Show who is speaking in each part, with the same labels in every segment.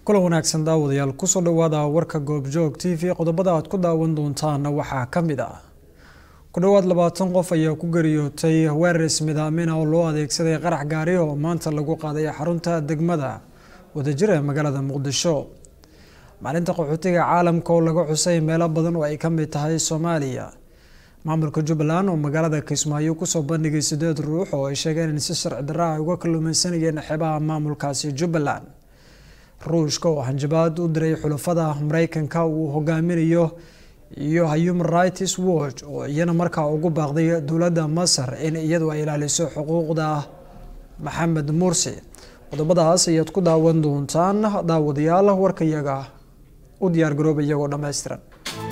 Speaker 1: kulan wanaagsan daawadayaal kusoo dhawaada warka goobjoog t v qodobada aad ku daawan doontaana waxaa ka mid ah ku dhowaad labaatan qof ayaa ku geriyootay weerar ismidaamina oo loo adeegsaday qarax gaari oo maanta lagu qaaday xarunta degmada wadajir ee magaalada muqdisho maalinta qaxootiga caalamka oo laga xusay meelo badan oo ay ka mid tahay soomaaliya maamulka jubbaland oo magaalada kismaayo kusoo bandhigay sideed ruux oo ay sheegeen in si sharci darra ay uga kalluumeysanayeen xeebaha maamulkaasi jubbaland ruushka oo hanjabaad u diray xulafada mareykanka uu hogaaminayo iyo human rights watch oo iyana markaa ugu baaqday dowladda masar in iyadu ay ilaaliso xuquuqda maxamed mursi qodobadaas ayaad ku daawan doontaan daawadayaal warkayaga u diyaar garooba iyagoo dhammaystiran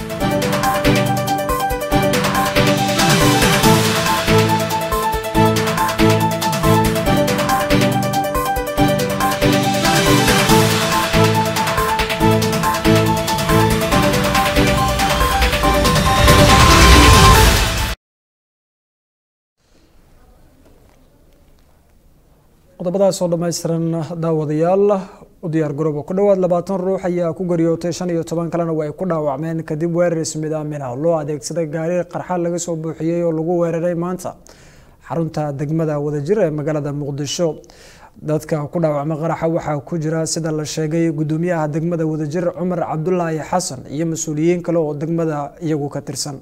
Speaker 1: qodobadaas oo dhammaystiran daawadayaal u diyaar garooba ku dhowaad labaatan ruux ayaa ku geriyootay shan iyo toban kalena waa ay ku dhaawacmeen kadib weerar ismidaamina loo adeegsaday gaari qarxa laga soo buuxiyey oo lagu weeraray maanta xarunta degmada wadajir ee magaalada muqdisho dadka ku dhaawacma qaraxa waxaa ku jira sida la sheegay gudoomiyaha degmada wadajir cumar cabdulaahi xasan iyo mas-uuliyiin kale oo degmada iyagu ka tirsan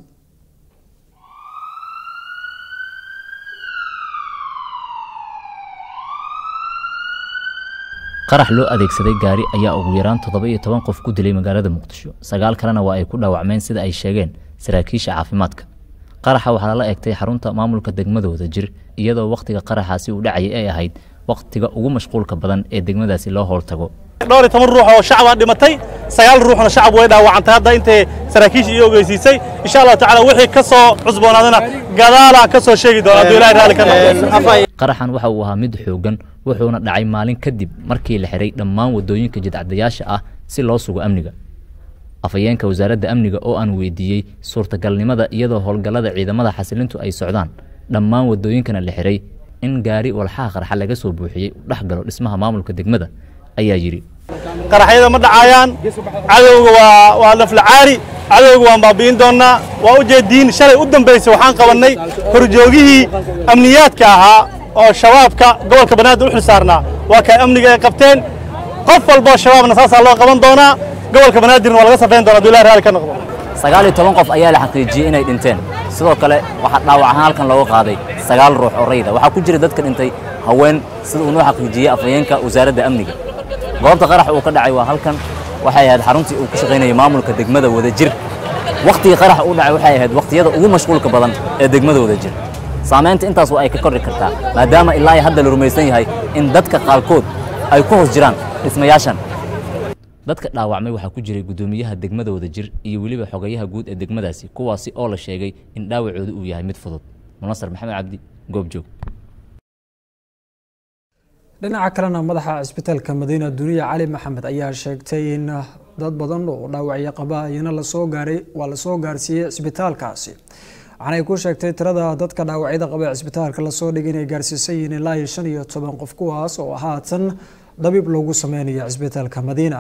Speaker 2: qarax loo adeegsaday gaari ayaa ugu yaraan toddoba iyo toban qof ku dilay magaalada muqdisho sagaal kalena waa ay ku dhaawacmeen sida ay sheegeen saraakiisha caafimaadka qaraxa waxaa lala egtay xarunta maamulka degmada wadajir iyadoo wakhtiga qaraxaasi uu dhacayay ay ahayd wakhtiga ugu mashquulka badan ee degmadaasi loo howltago
Speaker 3: dhowr iyo toban ruux oo shacabaa dhimatay sagaal ruuxna shacab way dhaawacantay hadda intay saraakiisha iyo ogeysiisay insha allahu tacala wixii ka soo cusboonaadana gadaalaa ka soo sheegi doona hadduu ilahay raalli ka noqdo
Speaker 2: qaraxan waxa uu ahaa mid xoogan wuxuuna dhacay maalin kadib markii la xiray dhammaan waddooyinka jidcadayaasha ah si loo sugo amniga afhayeenka wasaaradda amniga oo aan weydiiyey suurtagalnimada iyadoo howlgallada ciidamada xasilintu ay socdaan dhammaan waddooyinkana la xiray in gaari walxaha qarxa laga soo buuxiyey u dhex galo dhismaha maamulka degmada ayaa yidhi
Speaker 3: qaraxyada ma dhacayaan cadowga waa waa laflacaari cadowga waan baabi'in doonnaa waa u jeediin shalay u dambaysay waxaan qabannay horjoogihii amniyaadka ahaa oo shabaabka gobolka banaadir u xil saarnaa waa kay amniga ay qabteen qof walboo shabaabna saasaa loo qaban doonaa gobolka banaadirna waa laga safayn doona haduu ilahi raalli ka noqdo
Speaker 2: sagaal iyo toban qof ayaa la xaqiijiyey inay dhinteen sidoo kale waxaa dhaawac ahaan halkan looga qaaday sagaal ruux oo rayda waxaa ku jira dadka dhintay haween sida uu noo xaqiijiyey afhayeenka wasaaradda amniga goobta qarax uu ka dhacay waa halkan waxay ahayd xaruntii uu ku shaqaynayay maamulka degmada wadajir wakhtigii qarax uu dhacay waxay ahayd wakhtiyada ugu mashquulka badan ee degmada wadajir saamaynta intaas waa ay ka kordhi kartaa maadaama ilaa hadda la rumaysan yahay in dadka qaarkood ay ku hoos jiraan dhismayaashan dadka dhaawacmay waxaa ku jiray guddoomiyaha degmada wadajir iyo weliba xogayaha guud ee degmadaasi kuwaasi oo la sheegay in dhaawacooda uu yahay mid fudud munasar maxamed cabdi goobjoog
Speaker 1: dhinaca kalena madaxa cisbitaalka madiina duniya cali maxamed ayaa sheegtay in dad badan oo dhaawacyo qaba iyana lasoo gaaray waa lasoo gaarsiiyey cisbitaalkaasi waxaanay ku sheegtay tirada dadka dhaawacyada qaba cisbitaalka lasoo dhigay inay gaarsiisan yihiin ilaa iyo shan iyo toban qof kuwaas oo haatan dabiib loogu sameynayo cisbitaalka madiina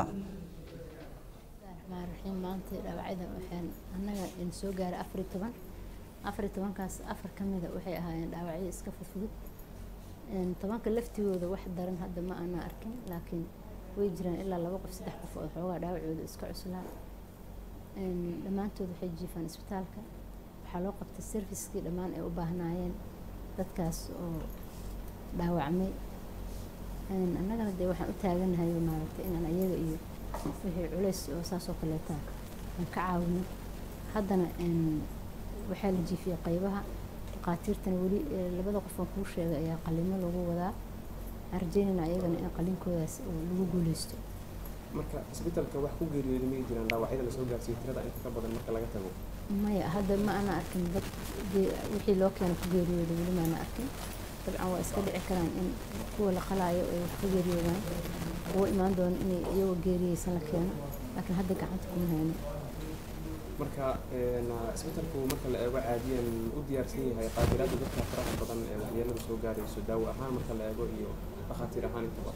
Speaker 4: maanta dhaawacyada waxaan annaga soo gaaray afar iyo toban afar iyo tobankaas afar ka mida waxay ahaayeen dhaawacyo iska fudfudud tobanka laftigooda wax daran hadda ma aanaa arkin laakiin way jiraan ilaa laba qof saddex qof oo xoogaa dhaawacooda iska cuslaa dhammaantood waxay jiifaan isbitaalka waxaa loo qabtay serviskii dhammaan ay u baahnaayeen dadkaas oo dhaawacmay annagana dee waxaan u taaganahay maaragtay inaan ayaga iyo wixii culays oo saas oo kaleeta aan ka caawino haddana waxaa la jiifiyey qaybaha dhaqaatiirtana weli labada qof aan kuu sheegay ayaa qalimo lagu wadaa aan rajeynayna ayagana in qalinkoodaas lagu guuleysto
Speaker 5: marka isbitaalka wax ku geeriyooda may jiraan dhaawacyada lasoo gaarsiiyey tirada inta ka badan marka laga tago
Speaker 4: maya hadda ma ana arkin dad wixii loo keena ku geeriyooda weli maana arkin dabcan waa iska dhici karaan in kuwa la qalaayo ay wax ku geeriyoodaan kuwa imaan doona inay iyagoo geeriyeysan la keeno laakiin hadda gacanta kuma hayno
Speaker 5: marka isbitaalku marka la eego caadiyan u diyaarsan yahay qaadiraada dadka faraha badan ee waxyeelada soo gaarayso daawo ahaan marka la eego iyo dhakhaatiir ahaan intaba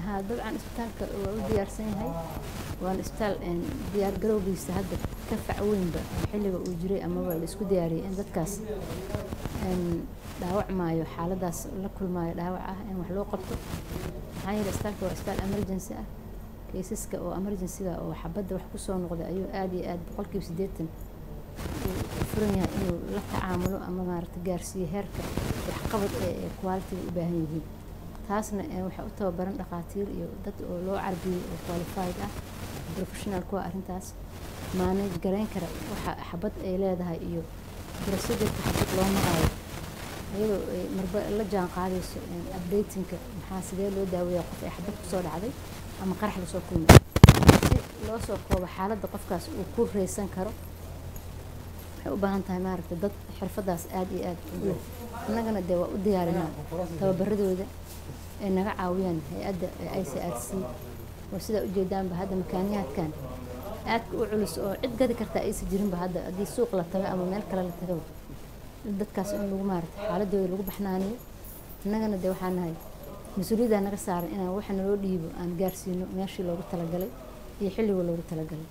Speaker 4: haa dabcan isbitaalka waa u diyaarsan yahay waana isbitaal diyaar garowgiisa hadda ka fac weynba xilliga uu jiray amaba la isku diyaariyay in dadkaas dhaawac maayo xaaladaas la kulmaayo dhaawac ah in wax loo qabto maxaa yeele isbitaalka waa isbitaal emergency ah kaysaska oo emergencyga oo xabadda wax kusoo noqday ayuu aada iyo aada boqolkiiba siddeetan uu furan yahay inuu la tacaamulo ama maaragta gaarsiiyo heerka waxqabad ee qualitiga u baahan yihiin taasna waxaa u tababaran dhakhaatiir iyo dad oo loo carbiyey oo qualified ah professional kuwa arrintaas maanaj garayn kara waxa xabad ay leedahay iyo procedureka xabad loo maraayo iyadoo ay marba la jaan qaadayso updatingka maxaa sidee loo daaweeyaa qof ay xabad kusoo dhacday ama qarax lasoo kulmay si loo soo koobo xaaladda qofkaas uu ku reysan karo waxay u baahan tahay maaragta dad xirfadaas aada iyo aada u leh annagana dee waa u diyaarinaa tababaradooda ay naga caawiyaan hay-adda i c r c oo sidaa ujeedaanba hadda makaaniyaadkan aadka u culus oo cid gadi kartaa aysa jirinba hadda haddii suuq la tago ama meel kale la tago dadkaas in lagu maarata xaaladooda lagu baxnaaniyo annagana dee waxaa nahay mas-uuliyaddaa naga saaran inaan waxa naloo dhiibo aan gaarsiino meeshii loogu talagalay iyo xilliga loogu talagalay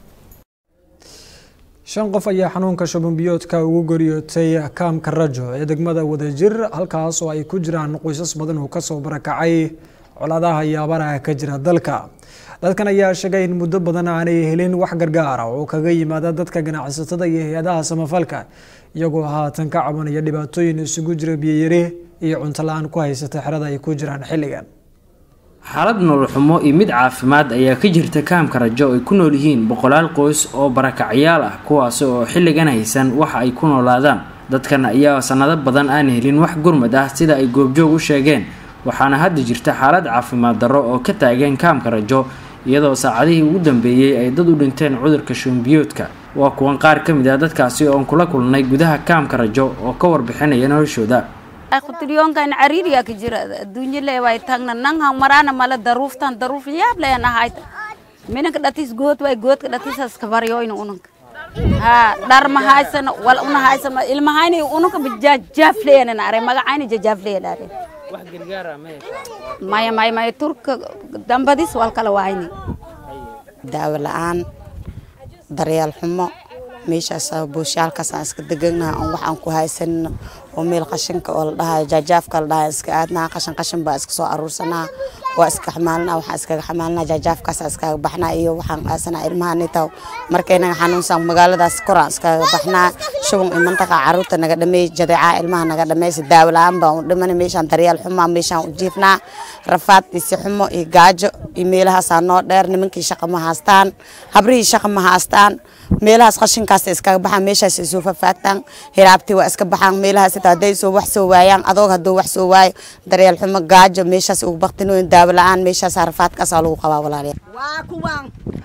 Speaker 1: shan qof ayaa xanuunka shuban biyoodka ugu goriyootay kaamka rajo ee degmada wadajir halkaas oo ay ku jiraan qoysas badan oo kasoo barakacay colaadaha iyo abaaraha ka jira dalka dadkan ayaa sheegay in muddo badan aanay helin wax gargaara oo kaga yimaada dadka ganacsatada iyo hay-adaha samafalka iyagoo haatan ka cabanaya dhibaatooyin isugu jira biyoyari iyo cunto la-aan ku haysata xerada ay ku jiraan xilligan
Speaker 6: xaalad nololxumo iyo mid caafimaad ayaa ka jirta kaamka rajo ay ku nool yihiin boqolaal qoys oo barakacyaal ah kuwaasi oo xilligan haysan waxa ay ku noolaadaan dadkan ayaa sanado badan aan helin wax gurmad ah sida ay goobjoog u sheegeen waxaana hadda jirta xaalad caafimaad darro oo ka taagan kaamka rajo iyadoo saacadihii ugu dambeeyey ay dad u dhinteen cudurka shuunbiyoodka waa kuwan qaar ka mid ah dadkaasi oon kula kulnay gudaha kaamka rajo oo ka warbixinaya noloshooda
Speaker 7: qutilyoonkan cariiriya ka jira adduunyo leeway tagna nanhan marana mala daruuftan daruuf yaab leen ahayd minanka dhatis good way goodka dhatisas ka baryoyna unanka ha dhar ma haysano wal una haysano ilmahayni unanka bijajaaf leena are magacayni jajaaf leena are
Speaker 6: wax gargaara ma
Speaker 7: maya maya maya turka dambadis wal kala waayni
Speaker 8: daawo la-aan daryeel xumo meeshaas buushaalkaas aan iska deganaha on waxaan ku haysanino oo meel qashinka oo la dhahayo jaajaafka la dhahayo iska aadnaha qashin qashin baa iska soo aruursanaa waa iska xamaalnaa waxaan iskaga xamaalnaa jaajaafkaas iskaga baxnaa iyo waxaan aasanaa ilmaha nitaw markay naga xanuunsan magaaladaas koraan iskaga baxnaa shuban iyo mantaqa caruurta naga dhameey jadeecaa ilmaha naga dhameysa daawo la-aan baan u dhimana meeshaan daryeel xumaa meeshaan u jiifnaa rafaad isi xumo iyo gaajo iyo meelahaasaa noo dheer nimankii shaqa ma haastaan habrihii shaqa ma haastaan meelahaas qashinkaas iskaga baxaan meeshaas isoo fafaagtaan hiraabtii waa iska baxaan meelahaas xitaa hadday soo wax soo waayaan adoog hadduu wax soo waayo daryeel xumo gaajo meeshaas ugu baktinooyin daawo la-aan meeshaas rafaadkaasaa lagu qabaa walaalayaal
Speaker 9: waa kuwaan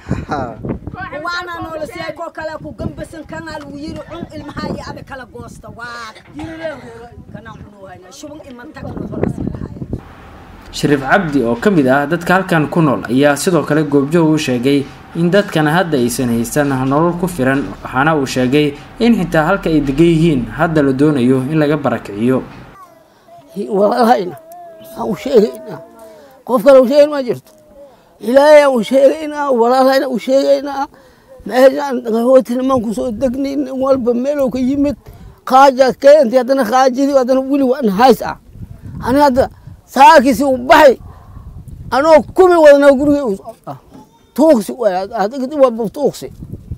Speaker 9: kuwaana noola siiyay koo kale ku gambasan kanaa lagu yiri cun ilmaha iyo abi kala goosta waa kanaan cunuhayna shuban imantagna horas
Speaker 6: shariif cabdi oo ka mid ah dadka halkan ku nool ayaa sidoo kale goobjoog u sheegay in dadkan hadda aysan haysan nolol ku filan waxaana uu sheegay in xitaa halka ay degan yihiin hadda la doonayo in laga barakiciyo
Speaker 10: walaalahayna aan u sheegaynaa qof kale u sheegayn ma jirto ilaahay aan u sheegaynaa walaalahayna u sheegaynaa meeshaan qahooti niman kusoo degnin nin walba meelow ka yimid qaaja keentay haddana qaajadii haddana weli waan hays ah ani hadda saakiisi u baxay anoo kumi wadnaa gurigay u socdaa tuuqsi waa tuuqsi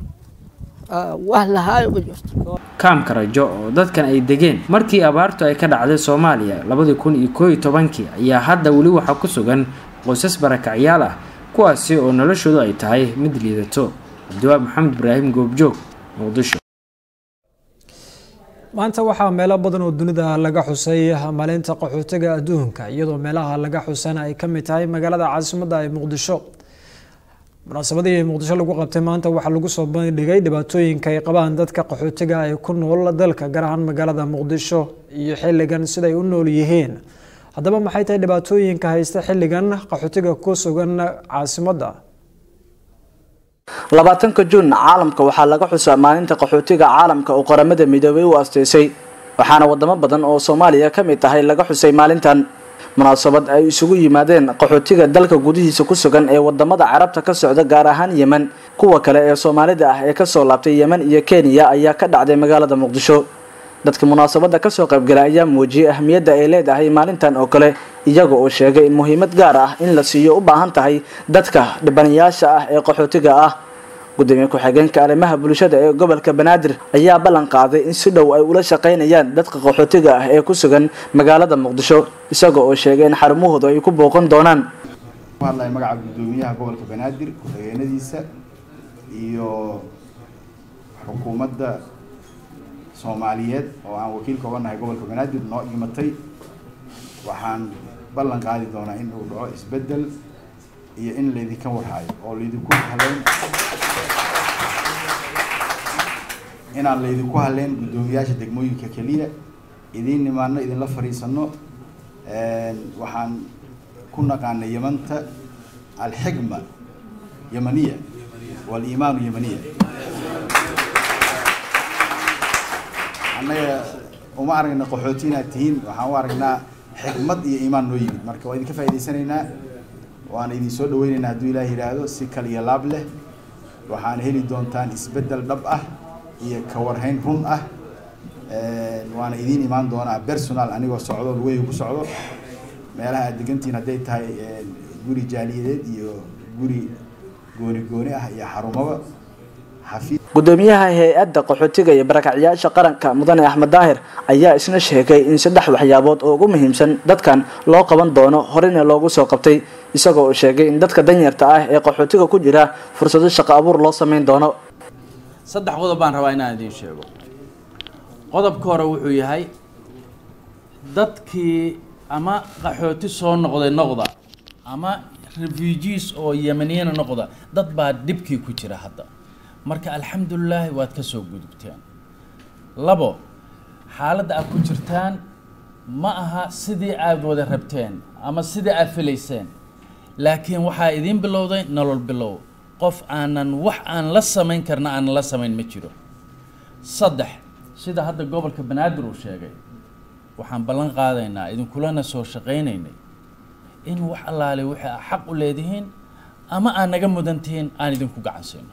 Speaker 10: wax lahaayo ma jirto
Speaker 6: kaamka rajo oo dadkan ay degeen markii abaartu ay ka dhacday soomaaliya labadii kun iyo koo iyo tobankii ayaa hadda weli waxaa ku sugan qoysas barakacyaal ah kuwaasi oo noloshoodu ay tahay mid liidato cabdiwaab maxamed ibraahim goobjoog muqdisho
Speaker 1: maanta waxaa meelo badan oo dunida laga xusay maalinta qaxootiga adduunka iyadoo meelaha laga xusana ay kamid tahay magaalada caasimadda ee muqdisho munaasabadii muqdisho lagu qabtay maanta waxaa lagu soo bandhigay dhibaatooyinka ay qabaan dadka qaxootiga ay ku nool dalka gaar ahaan magaalada muqdisho iyo xilligan siday u nool yihiin haddaba maxay tahay dhibaatooyinka haysta xilligan qaxootiga ku sugan caasimadda
Speaker 11: labaatanka juun caalamka waxaa laga xusaa maalinta qaxootiga caalamka oo qaramada midoobay u asteysay waxaana wadamo badan oo soomaaliya ka mid tahay laga xusay maalintan munaasabad ay isugu yimaadeen qaxootiga dalka gudihiisa ku sugan ee wadamada carabta ka socda gaar ahaan yemen kuwa kale ee soomaalida ah ee kasoo laabtay yemen iyo kenya ayaa ka dhacday magaalada muqdisho dadka munaasabada kasoo qaybgala ayaa muujiyay ahmiyadda ay leedahay maalintan oo kale iyaga oo sheegay in muhiimad gaar ah in la siiyo u baahan tahay dadka dhibanayaasha ah ee qaxootiga ah gudoomiye ku-xigeenka arrimaha bulshada ee gobolka banaadir ayaa ballan qaaday in si dhow ay ula shaqaynayaan dadka qaxootiga ah ee ku sugan magaalada muqdisho isaga oo sheegay in xarumahooda ay ku booqan doonaan
Speaker 12: ku hadlaya magaca gudoomiyaha gobolka banaadir ku-xigeenadiisa iyo xukuumadda soomaaliyeed oo aan wakiilka uga nahay gobolka banaadir noo imatay waxaan ballan qaadi doonaa in uu dhaco isbeddel iyo in laydinka warhaayo oo laydinku haleyn inaan laydinku haleyn guddoomiyaasha degmooyinka keliya idiin nimaano idinla fadhiisano waxaan ku naqaanay yamanta alxigma yamaniya waliimaanu yamaniya annaga uma aragna qaxooti inaad tihiin waxaan u aragnaa xikmad iyo iimaan noo yimid marka waa idinka faa'idaysanaynaa waana idin soo dhaweynaynaa hadduu ilaah yidhaahdo si kal iyo laab leh waxaana heli doontaan isbeddel dhab ah iyo ka warhayn run ah waana idiin imaan doonaa personal anigoo socdo lugeyga ku socdo meelaha aad degantihiin hadday tahay guri jaaliyadeed iyo guri gooni gooni ah iyo xarumaba xafiid
Speaker 11: gudoomiyaha hay-adda qaxootiga iyo barakacyaasha qaranka mudane axmed daahir ayaa isna sheegay in saddex waxyaabood oo ugu muhiimsan dadkan loo qaban doono horena loogu soo qabtay isagoo uu sheegay in dadka danyarta ah ee qaxootiga ku jira fursado shaqo abuur loo sameyn doono
Speaker 13: saddex qodob baan rabaa inaan idiin sheego qodobka hore wuxuu yahay dadkii ama qaxooti soo noqday noqda ama refugees oo yemeniyiina noqda dad baa dhibkii ku jira hadda marka alxamdulilaahi waad ka soo gudubteen labo xaaladda aad ku jirtaan ma aha sidii aad wada rabteen ama sidii aad filayseen laakiin waxaa idiin bilowday nolol bilow qof aanan wax aan la samayn karna aanan la samayn ma jiro saddex sida hadda gobolka banaadir uu sheegay waxaan ballan qaadaynaa idinkulana soo shaqaynaynay in wax allaale wixii aa xaq u leedihiin ama aad naga mudan tihiin aan idinku gacan siino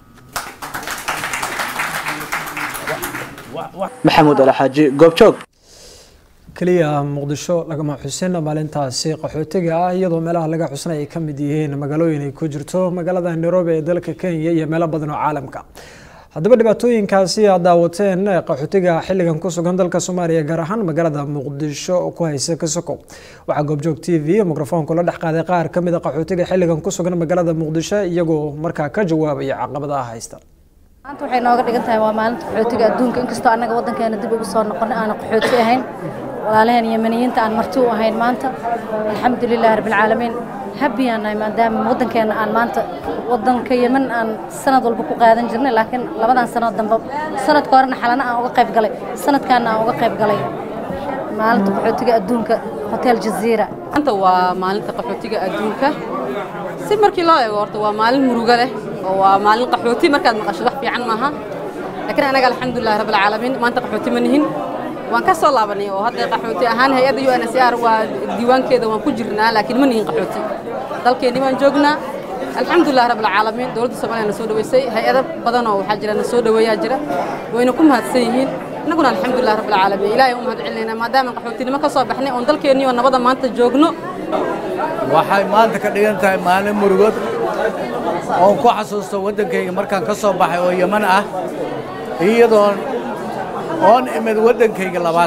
Speaker 11: maxamuud alxaaji goobjoog
Speaker 1: keliya muqdisho lagama xusin maalintaasi qaxootiga ah iyadoo meelaha laga xusanay ay ka mid yihiin magaalooyin ay ku jirto magaalada nairobi ee dalka kenya iyo meelo badan oo caalamka haddaba dhibaatooyinkaasi aad daawateen qaxootiga xilligan ku sugan dalka soomaaliya gaar ahaan magaalada muqdisho ku haysa kasokow waxaa goobjoog t v mikrofoonku la dhex qaaday qaar ka mid a qaxootiga xilligan ku sugan magaalada muqdisho iyagoo markaa ka jawaabaya caqabadaha haysta
Speaker 14: maanta waxay nooga dhigan tahay waa maalinta qaxootiga adduunka inkastoo annaga waddankeena dib ugu soo noqonay aana qaxooti ahayn walaalaheen yemeniyiinta aan marti u ahayn maanta alxamdulilahi rabbilcaalamiin habbiyaan nahay maadaama waddankeena aan maanta waddanka yemen aan sanad walba ku qaadan jirnay laakiin labadan sanad dambe sanadka horena xalana aan uga qayb galay sanadkaana aan uga qayb galay maalinta qaxootiga adduunka hotel jaziira
Speaker 15: maanta waa maalinta qaxootiga adduunka si markii loo eego horta waa maalin murugo leh oo waa maalin qaxooti markaad maqasho wax fiican maaha laakiin anaga alxamdulilahi rabbilcaalamiin maanta qaxooti ma nihin waan ka soo laabanay oo hadda qaxooti ahaan hay-adda u n s r waa diiwaankeeda waan ku jirnaa laakiin ma nihin qaxooti dalkeennii baan joognaa alxamdulilah rabbilcaalamiin dowladda soomaaliya na soo dhaweysay hay-ado badan oo waxaa jira na soo dhaweeyaa jira wayna ku mahadsan yihiin innaguna alxamdulilah rabbilcaalamiin ilaahay u mahad celinaynaa maadaama qaxootinimo ka soo baxnay oon dalkeennii oo nabada maanta joogno
Speaker 16: waxay maanta ka dhigan tahay maalin murugod oon ku xasuusto waddankayga markaan ka soo baxay oo yeman ah iyadoon oon imid waddankayga labaad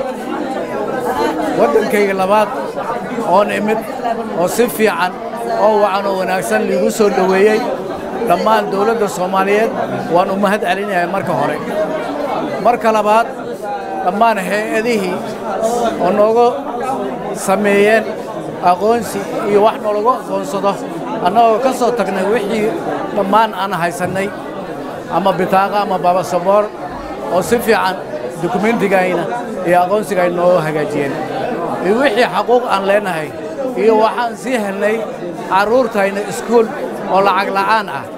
Speaker 16: waddankayga labaad oon imid oo si fiican oo wacan oo wanaagsan liigu soo dhoweeyey dhammaan dawladda soomaaliyeed waan u mahad celinayaa marka hore marka labaad dhammaan hay-adihii oo nooga sameeyeen aqoonsi iyo wax noolagu aqoonsado annagoo ka soo tagnay wixii dhammaan aan haysannay ama bitaaqa ama babasaboor oo si fiican dukumentigayna iyo aqoonsigay noo hagaajiyeen iyo wixii xaquuq aan leenahay iyo waxaan sii helnay carruurtayna iskuul oo lacag la'aan ah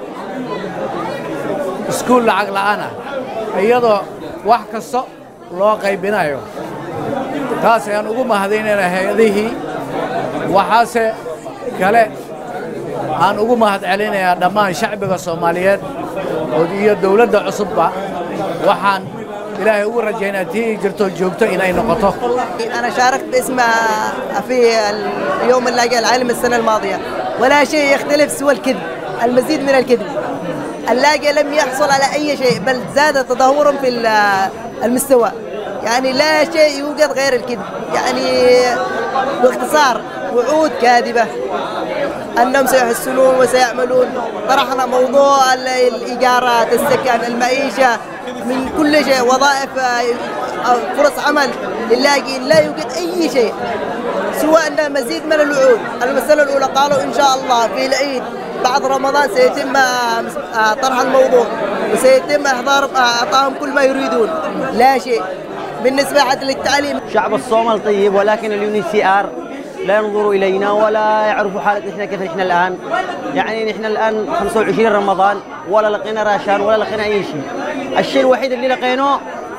Speaker 16: iskuul lacag la'aan ah iyadoo wax kasta loo qaybinayo taas ayaan ugu mahadaynayna hay-adihii waxaase kale aan ugu mahad celinayaa dhammaan shacbiga soomaaliyeed iyo dowladda cusubba waxaan ilaahay ugu rajaynaa tii jirto joogto inay noqoto
Speaker 17: أنا شاركت باسم في اليوم اللاجئ العالمي السنة الماضية ولا شيء يختلف سوى الكذب المزيد من الكذب اللاجئ لم يحصل على أي شيء بل زاد تدهورا في المستوى يعني لا شيء يوجد غير الكذب يعني باختصار وعود كاذبة أنهم سيحسنون وسيعملون طرحنا موضوع الإيجارات السكن المعيشة من كل شيء وظائف فرص عمل للاجئين لا يوجد أي شيء سوى أن مزيد من الوعود المسألة الأولى قالوا إن شاء الله في العيد بعد رمضان سيتم طرح الموضوع وسيتم إحضار أعطاهم كل ما يريدون لا شيء بالنسبة حتى للتعليم
Speaker 18: شعب الصومال طيب ولكن اليوني سي آر لا ينظروا إلينا ولا يعرفوا حالتنا إحنا كيف نحن الآن يعني نحن الآن 25 رمضان ولا لقينا راشان ولا لقينا أي شيء الشيء الوحيد اللي لقيناه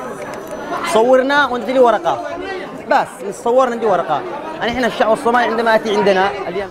Speaker 18: صورنا وندي لي ورقة بس نصور ندي ورقة يعني إحنا الشعب الصومالي عندما أتي عندنا اليوم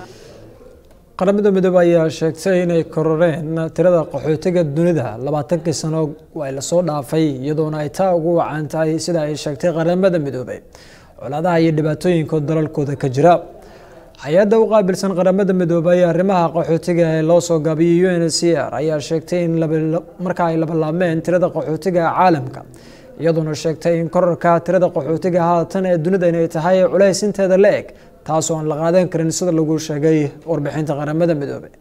Speaker 1: qaramada midoobey ayaa sheegtay inay kororeen tirada qaxootiga dunida labaatankii sano ay lasoo dhaafay iyadoona ay taa ugu wacan tahay sida ay sheegtay qaramada midoobey colaadaha iyo dhibaatooyinka dalalkooda ka jira hay-adda u qaabilsan qaramada midoobey arrimaha qaxootiga ee loo soo gaabiyey u n c r ayaa sheegtay in marka ay labalaabmeen tirada qaxootiga caalamka iyadoona sheegtay in korarka tirada qaxootiga haatan ee dunida inay tahay culays inteeda la eg taasoo aan la qaadan karin sida lagu sheegay warbixinta qaramada midoobey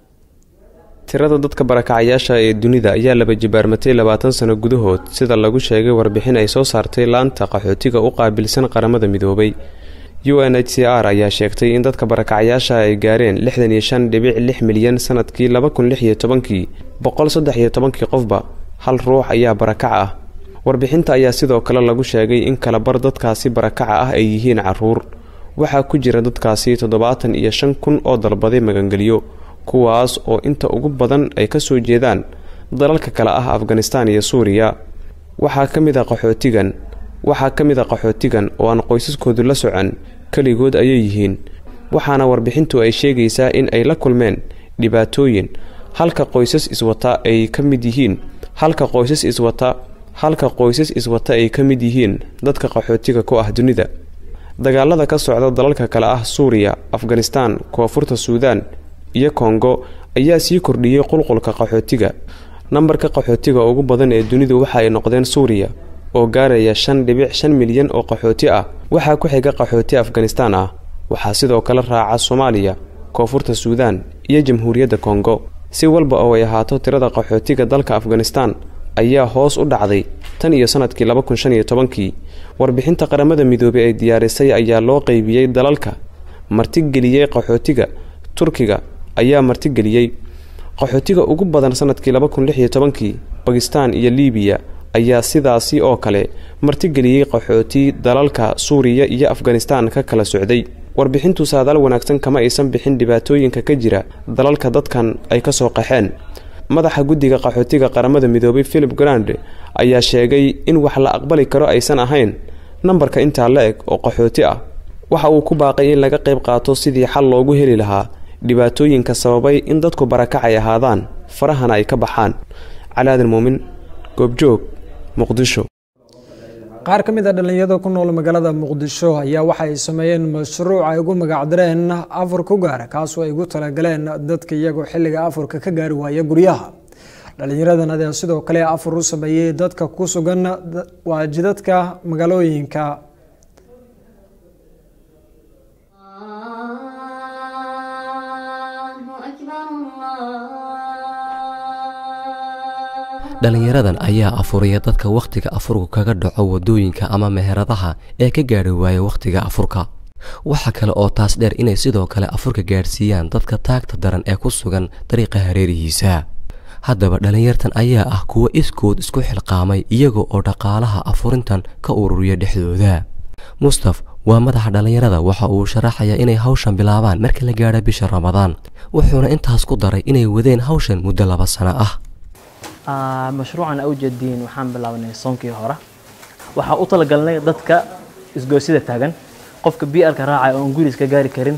Speaker 5: tirada dadka barakacayaasha ee dunida ayaa laba jibaarmatay labaatan sano gudahood sida lagu sheegay warbixin ay soo saartay laanta qaxootiga u qaabilsan qaramada midoobay u n h c r ayaa sheegtay in dadka barakacayaasha ay gaareen lixdan iyo shan dhibic lix milyan sanadkii laba kun lix iyo tobankii boqol saddex iyo tobankii qofba hal ruux ayaa barakac ah warbixinta ayaa sidoo kale lagu sheegay in kalabar dadkaasi barakaca ah ay yihiin caruur waxaa ku jira dadkaasi toddobaatan iyo shan kun oo dalbaday magangelyo kuwaas oo inta ugu badan ay ka soo jeedaan dalalka kale ah afganistaan iyo suuriya waxaa ka mid a qaxootigan waxaa ka mid a qaxootigan oo aan qoysaskoodu la socon keligood ayay yihiin waxaana warbixintu ay sheegaysaa in ay la kulmeen dhibaatooyin halka qoysas iswata ay ka mid yihiin halka qoysas iswata halka qoysas iswata ay ka mid yihiin dadka qaxootiga ku ah dunida dagaalada ka socda dalalka kale ah suuriya afganistaan koonfurta suudaan iyo kongo ayaa sii kordhiyey qulqulka qaxootiga nambarka qaxootiga ugu badan ee dunidu waxa ay noqdeen suuriya oo gaaraya shan dhibic shan milyan oo qaxooti ah waxaa ku xiga qaxooti afganistaan ah waxaa sidoo kale raaca soomaaliya koonfurta suudaan iyo jamhuuriyadda kongo si walba oo ay ahaato tirada qaxootiga dalka afganistaan ayaa hoos u dhacday tan iyo sanadkii laba kun shan iyo tobankii warbixinta qaramada midoobey ay diyaarisay ayaa loo qeybiyey dalalka martigeliyey qaxootiga turkiga ayaa martigeliyey qaxootiga ugu badan sanadkii laba kun lix iyo tobankii bakistaan iyo liibiya ayaa sidaasi oo kale martigeliyey qaxooti dalalka suuriya iyo afganistaan ka kala socday warbixintu saadaal wanaagsan kama aysan bixin dhibaatooyinka ka jira dalalka dadkan ay ka soo qaxeen madaxa guddiga qaxootiga qaramada midoobay philip grand ayaa sheegay in wax la aqbali karo aysan ahayn nambarka intaa la eg oo qaxooti ah waxa uu ku baaqay in laga qayb qaato sidii xal loogu heli lahaa dhibaatooyinka sababay in dadku barakacay ahaadaan farahana ay ka baxaan calaadan muumin goobjoog muqdisho
Speaker 1: qaar ka mid a dhallinyarada ku nool magaalada muqdisho ayaa waxa ay sameeyeen mashruuc ay ugu magacdireen afur ku gaara kaasoo ay ugu talagaleen dadka iyagoo xilliga afurka ka gaari waaya guryaha dhallinyaradan ayaa sidoo kale afur u sameeyey dadka ku sugan waajidadka magaalooyinka
Speaker 19: dhallinyaradan ayaa afuraya dadka wakhtiga afurku kaga dhaco waddooyinka ama meheradaha ee ka gaadhi waaya wakhtiga afurka waxa kale oo taas dheer inay sidoo kale afurka gaadhsiiyaan dadka taagta daran ee ku sugan dariiqa hareerihiisa haddaba dhallinyartan ayaa ah kuwo iskood isku xilqaamay iyaga oo dhaqaalaha afurintan ka ururiya dhexdooda mustaf waa madaxa dhallinyarada waxa uu sharaxayaa inay hawshan bilaabaan marka la gaadha bisha ramadaan wuxuuna intaas ku daray inay wadeen hawshan muddo laba sano ah
Speaker 20: mashruucan awjadiin waxaan bilaabnay soonkii hore waxaa u talagalnay dadka isgoosida taagan qofka bialka raacaya oon guri iska gaari karin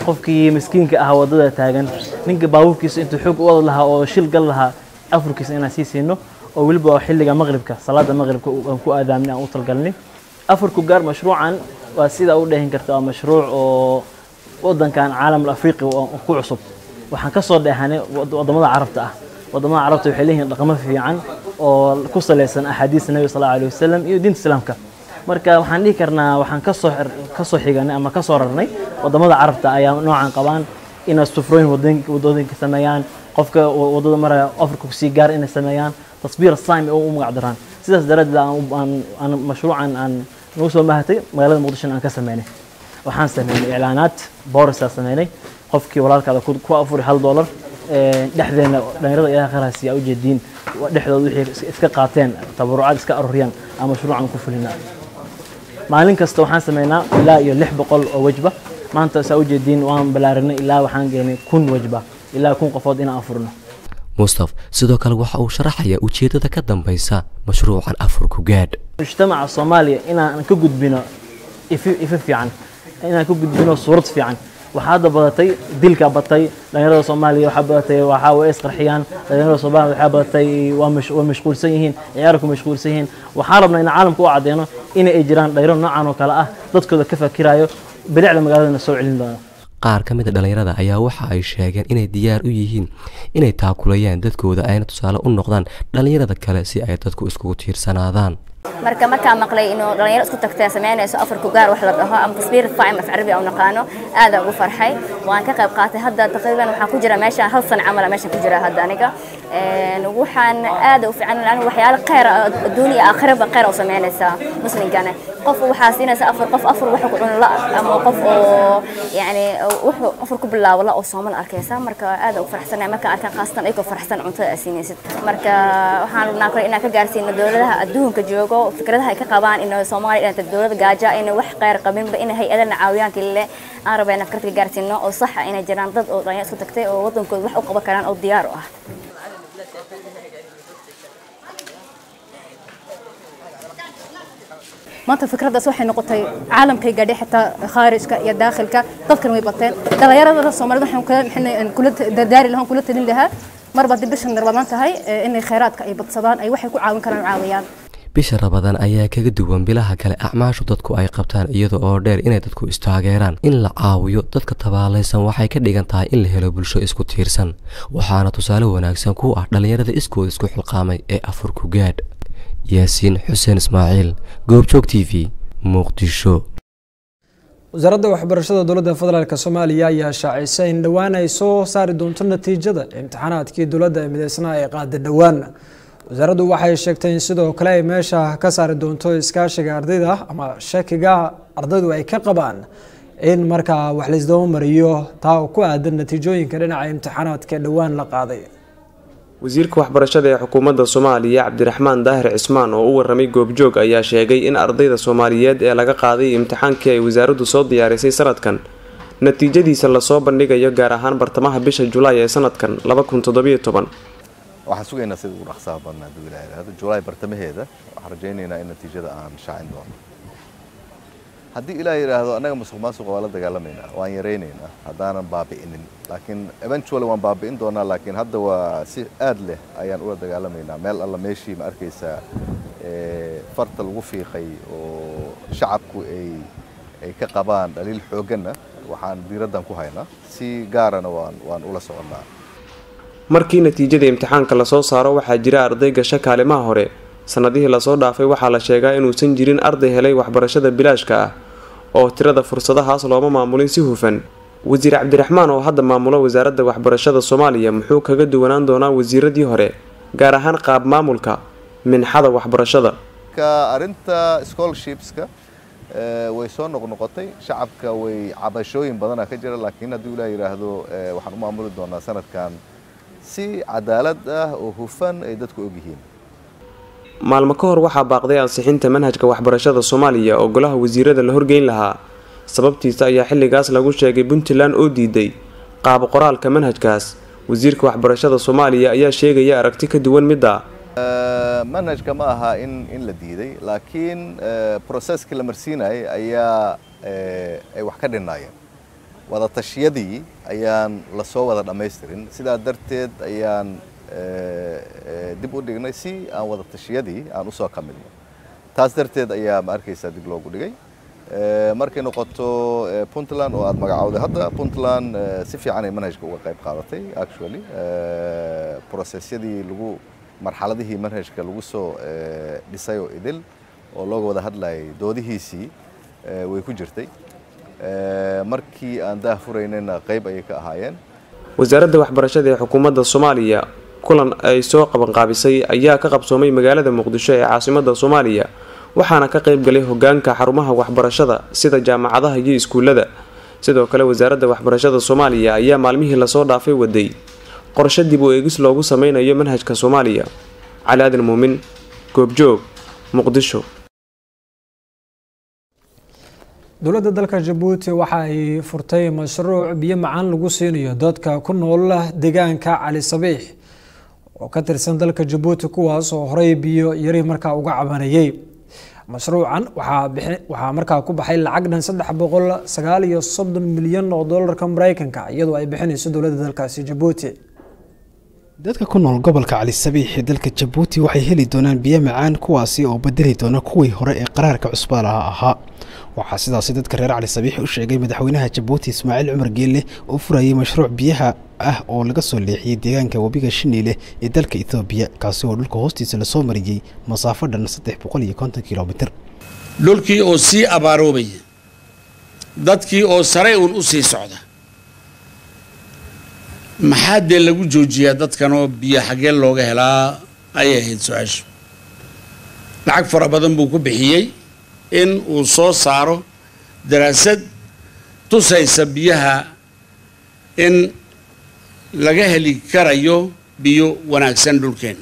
Speaker 20: qofkii miskiinka ahaa waddada taagan ninka baabuurkiisa intuu xoog u wada lahaa oo shil gal lahaa afurkiisa inaan sii siino oo weliba xilliga maqribka salaada maqribka aan ku aadaamin aan u talgalnay afurku gaar mashruucan waa sidaa u dheehin karta waa mashruuc oo wadankan caalamul afriqi ku cusub waxaan ka soo dheehanay wadamada carabta ah wadamada carabta waxay leeyihiin dhaqamo fiican oo ku salaysan axaadiista nabiga sal allahu alayhi wasalam iyo diinta islaamka marka waxaan dhihi karnaa waxaan kasoo kasoo xiganay ama kasoo rarnay wadamada carabta ayaa noocan qabaan inay sufrooyin wadooyinka sameeyaan qofka wadada maraya afrika kusii gaar inay sameeyaan tasbiir saim oo u magac daraan sidaas daraaddeed aan mashruucan aan nagu soo mahatay magaalada muqdisho aan ka sameynay waxaan sameynay iclaanaad boorisaa sameynay qofkii walaalkaada ku afuri hal doolar dhexdeena dhalinyarada ilaha kharaasi aa ujeediin dhexdooda wixii iska qaateen tabarucaad iska aruuriyaan aan mashruucan ku fulinaa maalin kasta waxaan sameynaa ilaa iyo lix boqol oo wejba maanta saa ujeediin waan balaarinay ilaa waxaan geenay kun wejba ilaa kun qofood inaan afurno
Speaker 19: mustaf sidoo kale waxa uu sharaxayaa ujeeddada ka dambaysa mashruucan afurku gaadh
Speaker 20: mujtamaca soomaaliya inaan ka gudbino ifi ifi fiican inaan ka gudbino suurad fiican waxaa hadda badatay dilka batay dhalinyarada soomaaliya waxaa badatay waxaa way isqarxiyaan dhalinyarada soomaaliya waxaa badatay waa waa mashquulsan yihiin ciyaarku mashquulsan yihiin waxaan rabnaa in caalamka u caddeeno in ay jiraan dhalinyaro noocan oo kale ah dadkooda ka fakirayo bilicda magaaladana soo celin doona
Speaker 19: qaar ka mid a dhallinyarada ayaa waxa ay sheegeen inay diyaar u yihiin inay taakulayaan dadkooda ayna tusaale u noqdaan dhallinyarada kale si ay dadku iskugu tiirsanaadaan
Speaker 21: marka markaa maqlay inuu dhalinyaro isku tagtay sameynayso afarku gaar wax la dhaho ama tasbiir faacim af carabi aan naqaano aad ugu farxay waan ka qayb qaatay hadda taqriiban waxaan ku jira meesha hal san camal meesha ku jira hadda aniga waxaan aad u fiican aniga waxyaalo khayr adduun iyo aakhiraba khayr u sameynaysaa muslinkana qof waxaa siinaysa afar qof afar wax ku cuno la ama qof oo yani wuxuu afar ku bilaabo la oo soomal arkaysa marka aad ugu faraxsanahay marka arkaan khaasatan ayagoo faraxsan cuntada aad siinaysid marka waxaan rabnaa kale inaan ka gaarsiino dowladaha adduunka joogo fikradaha ay ka qabaan in Soomaaliya inay dowladda gaaja in wax qeyr qabinba in hay-adana caawiyaan kale aan rabaa inaan fikrad ka gaarsiino oo sax ah inay jiraan dad oo dhalinyaro isku tagtay oo wadankooda wax u qaban karaan oo diyaar u ah
Speaker 14: maanta fikraddaas waxay noqotay caalamkay gaadhay xitaa khaarijka iyo daakhilka dadkan way bateen dhalinyarada soomaalida waxaan kula dardaari lahaan kula talin lahaa marba haddii bishan ramadaan tahay inay khayraadka ay badsadaan ay waxay ku caawin karaan caawiyaan
Speaker 19: bisha ramadaan ayaa kaga duwan bilaha kale acmaashu dadku ay qabtaan iyada oo dheer inay dadku istaageeraan in la caawiyo dadka tabaalaysan waxay ka dhigan tahay in la helo bulsho isku tiirsan waxaana tusaale wanaagsan ku ah dhallinyarada iskooda isku xilqaamay ee afurku gaadh yaasiin xuseen ismaaciil goobjoog t v muqdisho
Speaker 1: wasaaradda waxbarashada dowladda federaalk soomaaliya ayaa shaacisay in dhowaan ay soo saari doonto natiijada imtixaanaadkii dowladda ee mideysnaa ee qaada dhowaan wasaaraddu waxay sheegtay in sidoo kale ay meesha ka saari doonto iskaashiga ardayda ama shakiga ardaydu ay ka qabaan in markaa wax laisdaba mariyo taa oo ku aadan natiijooyinka dhinaca imtixaanaadka dhowaan la qaaday
Speaker 5: wasiirka waxbarashada ee xukuumadda soomaaliya cabdiraxmaan daahir cismaan oo u waramay goobjoog ayaa sheegay in ardayda soomaaliyeed ee laga qaaday imtixaankii ay wasaaraddu soo diyaarisay sanadkan natiijadiisa lasoo bandhigayo gaar ahaan bartamaha bisha julaay ee sanadkan
Speaker 22: waxaan sugaynaa sida ugu dhaqsaha badnaa hadduu ilaha yidhahdo julaay bartamaheeda waxaan rajaynaynaa in natiijada aan shaacin doono haddii ilaah yidhaahdo annaga musuq maasuqa waa la dagaalamaynaa waan yaraynaynaa haddaanan baabi'inin laakiin eventually waan baabi'in doonaa laakiin hadda waa si aad leh ayaan ula dagaalamaynaa meel alla meeshii ma arkaysaa farta lagu fiiqay oo shacabku ay ay ka qabaan dhaliil xoogganna waxaan diiraddan ku haynaa si gaarana waan waan ula soconnaa
Speaker 5: markii natiijada imtixaanka lasoo saaro waxaa jira arday gasho kaalimaha hore sannadihii lasoo dhaafay waxaa la sheegaa inuusan jirin arday helay waxbarashada bilaashka ah oo tirada fursadahaas looma maamulin si hufan wasiir cabdiraxmaan oo hadda maamula wasaaradda waxbarashada soomaaliya muxuu kaga duwanaan doonaa wasiiradii hore gaar ahaan qaab maamulka minxada waxbarashada
Speaker 22: ka arrinta scholarshipska way soo noqnoqotay shacabka way cabashooyin badana ka jira laakiin hadduu ilaah yidhaahdo waxaan u maamuli doonaa sanadkan si cadaalad ah oo hufan ay dadku ogyihiin
Speaker 5: maalmo ka hor waxaa baaqday ansixinta manhajka waxbarashada soomaaliya oo golaha wasiirada la horgeyn lahaa sababtiisa ayaa xilligaas lagu sheegay puntland oo diiday qaab qoraalka manhajkaas wasiirka waxbarashada soomaaliya ayaa sheegaya aragti ka duwan midda
Speaker 22: manhajka ma aha in in la diiday laakiin processkii la marsiinayay ayaa ay wax ka dhinaayeen wada tashiyadii ayaan lasoo wada dhammaystirin sidaa darteed ayaan dib u dhignay si aan wada tashiyadii aan usoo kamilno taas darteed ayaa ma arkaysaa dib loogu dhigay markay noqoto puntland oo aad magacowday hadda puntland si fiican ay manhajka uga qayb qaadatay actually processyadii lagu marxaladihii manhajka lagu soo dhisay oo idil oo looga wada hadlayay doodihiisii way ku jirtay markii aan daah furaynayna qayb ayay ka ahaayeen
Speaker 5: wasaaradda waxbarashada ee xukuumadda soomaaliya kulan ay soo qabanqaabisay ayaa ka qabsoomay magaalada muqdisho ee caasimadda soomaaliya waxaana ka qayb galay hogaanka xarumaha waxbarashada sida jaamacadaha iyo iskuullada sidoo kale wasaaradda waxbarashada soomaaliya ayaa maalmihii lasoo dhaafay waday qorshe dib u eegis loogu sameynayo manhajka soomaaliya cali aadan muumin goobjoog muqdisho
Speaker 1: dowladda dalka jabuuti waxa ay furtay mashruuc biyo macaan lagu siinayo dadka ku nool deegaanka cali sabiix oo ka tirsan dalka jabuuti kuwaas oo horey biyo yari markaa uga cabanayay mashruucan waxaa markaa ku baxay lacag dhan saddex boqol sagaal iyo soddon milyan oo doolarka mareykanka iyadoo ay bixinayso dowladda dalkaasi jabuuti
Speaker 2: dadka ku nool gobolka cali sabiix ee dalka jabuuti waxay heli doonaan biyo macaan kuwaasi oo bedeli doona kuwii hore ee qaraarka cusbaalaha ahaa waxaa sidaasi dadka reer cali sabiix u sheegay madaxweynaha jabuuti ismaaciil cumar geelle oo furayay mashruuc biyaha ah oo laga soo leexiyey deegaanka webiga shiniile ee dalka ethoobiya kaasi oo dhulka hoostiisa lasoo mariyey masaafo dhan saddex boqol iyo konton kilomitir
Speaker 3: dhulkii oo sii abaaroobaya dadkii oo sare uun u sii socda maxaa dee lagu joojiyaa dadkanoo biyo xaggee looga helaa ayay ahayd su-aashu lacag fara badan buu ku bixiyey in uu soo saaro daraasad tusaysa biyaha in laga heli karayo biyo wanaagsan dhulkeen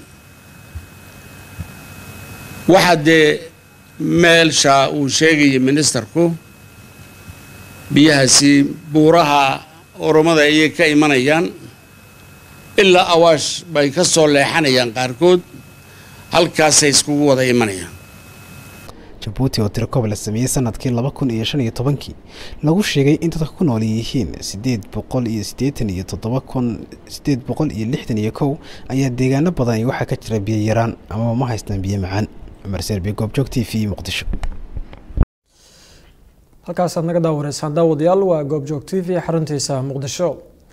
Speaker 3: waxaa dee meelsha uu sheegaya ministerku biyahaasi buuraha oromada ayay ka imanayaan ilaa awaash bay ka soo leexanayaan qaarkood halkaasay iskugu wada imanayaan
Speaker 2: jabuuti oo tirakob la sameeyey sanadkii laba kun iyo shan iyo tobankii lagu sheegay in dadka ku nool yihiin sideed boqol iyo siddeetan iyo toddoba kun sideed boqol iyo lixdan iyo kow ayaa deegaano badan waxaa ka jira biyo yaraan amaba ma haystaan biyo macaan cumar serbi goobjoog t v muqdisho
Speaker 1: halkaasaad naga daawaneysaan daawadayaal waa goobjoog t v xaruntiisa muqdisho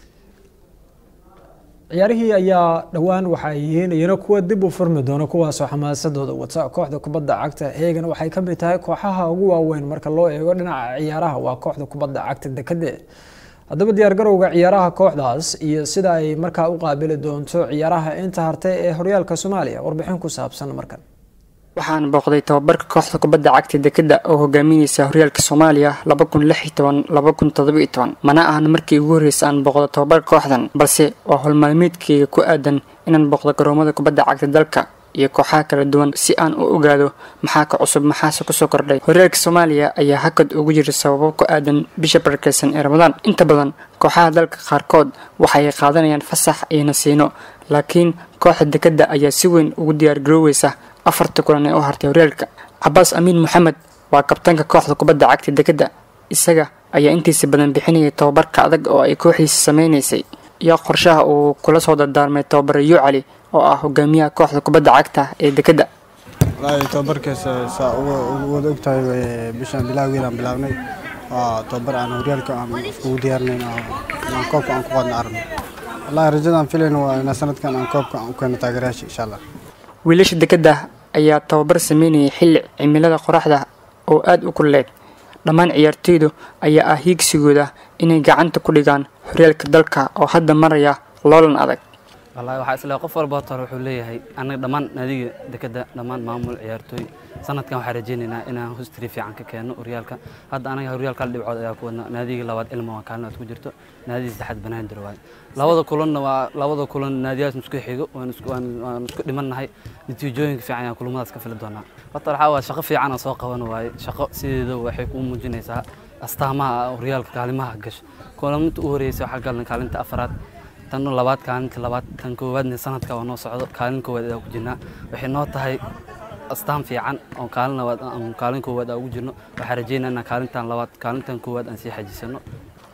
Speaker 1: ciyaarihii ayaa dhowaan waxa ay yihiin iyana kuwa dib u furmi doona kuwaasoo xamaasadooda wata kooxda kubadda cagta heegan waxay ka mid tahay kooxaha ugu waaweyn marka loo eego dhinaca ciyaaraha waa kooxda kubadda cagta dekade haddaba diyaargarowga ciyaaraha kooxdaas iyo sida ay markaa u qaabili doonto ciyaaraha inta hartay ee horyaalka soomaaliya warbixin ku saabsan markan
Speaker 23: waxaan booqday tababarka kooxda kubadda cagta dekeda oo hogaaminaysa horyaalka soomaaliya mana ahan markii ugu horreysa aan booqdo tababarka kooxdan balse waa howlmaalmeedkayga ku aadan inaan booqdo garoomada kubadda cagta dalka iyo kooxaha kala duwan si aan u ogaado maxaa ka cusub maxaase kusoo kordhay horyaalka soomaaliya ayaa hakad ugu jira sababo ku aadan bisha barakeysan ee ramadaan inta badan kooxaha dalka qaarkood waxay qaadanayaan fasax iyo nasiino laakiin kooxda dekeda ayaa si weyn ugu diyaargarooweysa afarta kulan ee u hartay horyaalka cabaas amiin maxamed waa kabtaanka kooxda kubadda cagta dekeda isaga ayaa intiisa badan bixinayay tababarka adag oo ay kooxdiisa sameynaysay iyo qorshaha uu kula soo dardaarmay tababare yu cali oo ah hogaamiyaha kooxda kubadda cagta ee dekeda
Speaker 24: wallaahi tababarkaasa saa wada og tahay bishaan bilaageedaan bilaabnay waa tababar aan horyaalka aan iskugu diyaarinayn aan koobka aan ku qaadna aragno wallaahi rajadaan filayno waa inaa sanadkan aan koobka aan u keeno taageerayaasha insha allah
Speaker 23: wiilasha dekeda ayaa tababar sameynayay xilli cimilada qoraxda oo aada u kulleed dhammaan ciyaartoydu ayaa ah hiigsigooda inay gacanta ku dhigaan horyaalka dalka oo hadda maraya loolan adag
Speaker 25: wallaahi waxaa isleeyahay qof walba horta wuxuu leeyahay anaga dhammaan naadiga dekeda dhammaan maamul ciyaartooy sanadkan waxaan rajaynaynaa inaan hustri fiican ka keenno horyaalka hadda anaga horyaalka hal dhibcood ayaa ku wadnaa naadigii labaad ilma waa kaalin aad ku jirto naadigii saddexaad banaadir waaye labada kulanna waa labada kulan naadiyaas isku xigo waan isku waan isku dhimannahay natiijooyinka fiican ayaan kulamadaas ka fili doonaa horta waxaa waa shaqo fiican aan soo qaban waaye shaqo sideeda waxay kuu muujinaysaa astaamaha horyaalka kaalimaha gasho kulamada u horeysa waxaa galan kaalinta afaraad tan labaad kaalinta labaad tan koowaadna sanadka waa noo socdo kaalin koowaad ayaa ku jirnaa waxay noo tahay astaan fiican oo kaalin labaad aan kaalin koowaad aan ugu jirno waxaan rajeynaa inaan kaalintan labaad kaalintan koowaad aan sii xajisano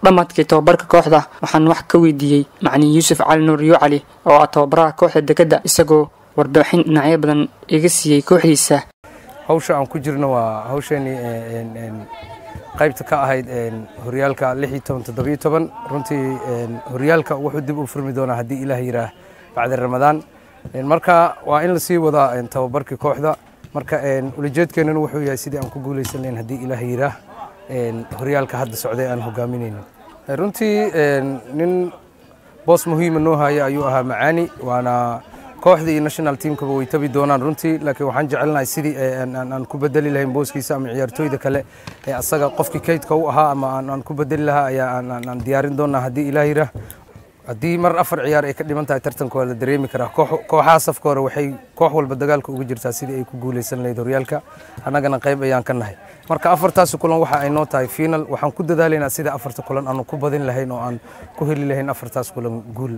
Speaker 23: dhammaadkii tababarka kooxda waxaan wax ka weydiiyey macalin yuusuf cali nuur iyo cali oo ah tababaraha kooxda dekedda isagoo warbixin dhinacyo badan iga siiyey kooxdiisa
Speaker 4: hawsha aan ku jirno waa hawsheenii qaybta ka ahayd horyaalka lix iyo toban toddobiyo toban runtii horyaalka wuxuu dib u furmi doonaa haddii ilaah yiraah bacda ramadaan marka waa in lasii wadaa tababarkii kooxda marka ulajeedkeenana wuxuu yahay sidii aan ku guuleysan lahayn haddii ilaah yiraah horyaalka hadda socday aan hogaaminayno runtii nin boos muhiima noo haya ayuu ahaa macaani waana kooxda iyo national teamkaba way tabi doonaan runtii laakiin waxaan jecelnahay sidii aan ku bedeli lahayn booskiisa ama ciyaartooyda kale ee asaga qofkii kaydka u ahaa ama aan ku bedeli lahaa ayaa aan diyaarin doonaa haddii ilaah yirah haddii mar afar ciyaar ay ka dhiman tahay tartanka waa la dareemi karaa kooxaha safka hore waxay koox walba dagaalka uga jirtaa sidii ay ku guuleysan lahayd horyaalka annagana qayb ayaan ka nahay marka afartaasi kulan waxa ay noo tahay final waxaan ku dadaalaynaa sida afarta kulan aanu ku badin lahayn oo aan ku heli lahayn afartaas kulan guul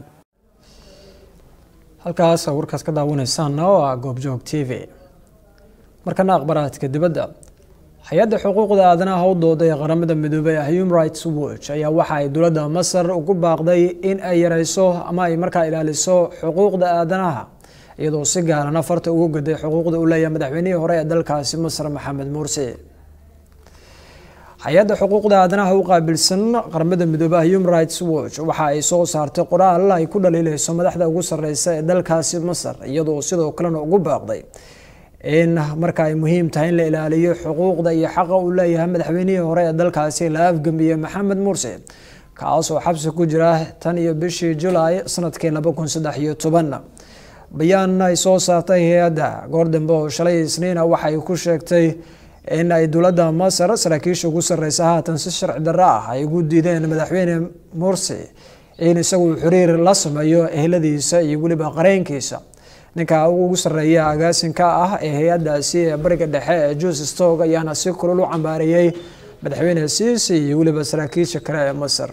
Speaker 1: halkaas warkaas ka daawanaysaana oo ah goobjoog t v markana akhbaraadka dibadda hay-adda xuquuqda aadanaha u dooday ee qaramada midoobey ee human rights watch ayaa waxa ay dowladda masar ugu baaqday in ay yareyso ama ay markaa ilaaliso xuquuqda aadanaha iyadoo si gaaran afarta ugu gaday xuquuqda uu leeyahay madaxweynihii hore ee dalkaasi masar maxamed mursi hay-adda xuquuqda aadanaha u qaabilsan qaramada midoobey human rights watch waxa ay soo saartay qoraal ay ku dhaliileyso madaxda ugu sareysa ee dalkaasi masar iyadoo sidoo kalena ugu baaqday in marka ay muhiim tahay in la ilaaliyo xuquuqda iyo xaqa uu leeyahay madaxweynihii hore ee dalkaasi la afgambiyey maxamed mursi kaasoo xabsi ku jira tan iyo bishii julaay sanadkii laba kun saddex iyo toban bayaan ay soo saartay hay-adda goor dambe oo shalay isniina waxay ku sheegtay in ay dowladda masar saraakiisha ugu sareysa haatan si sharci darro ah ay ugu diideen madaxweyne mursi in isagu xiriir la sameeyo ehladiisa iyo weliba qareenkiisa ninka ugu sareeya agaasinka ah ee hay-adaasi ee bariga dhexe ee jus stog ayaana si kulul u cambaareeyey madaxweyne siisi iyo weliba saraakiisha kale ee masar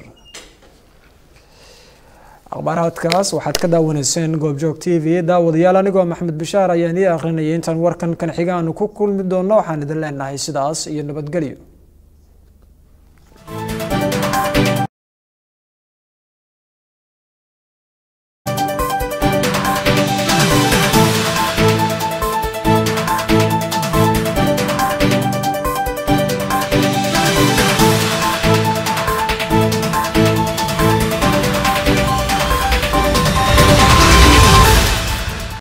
Speaker 1: akhbaaraadkaas waxaad ka daawanayseen goobjoog t v daawadayaal anigoo maxamed bishaar ayaan ii akhrinayay intaan warkan kan xiga aanu ku kulmi doono waxaan idin leenahay sidaas iyo nabadgelyo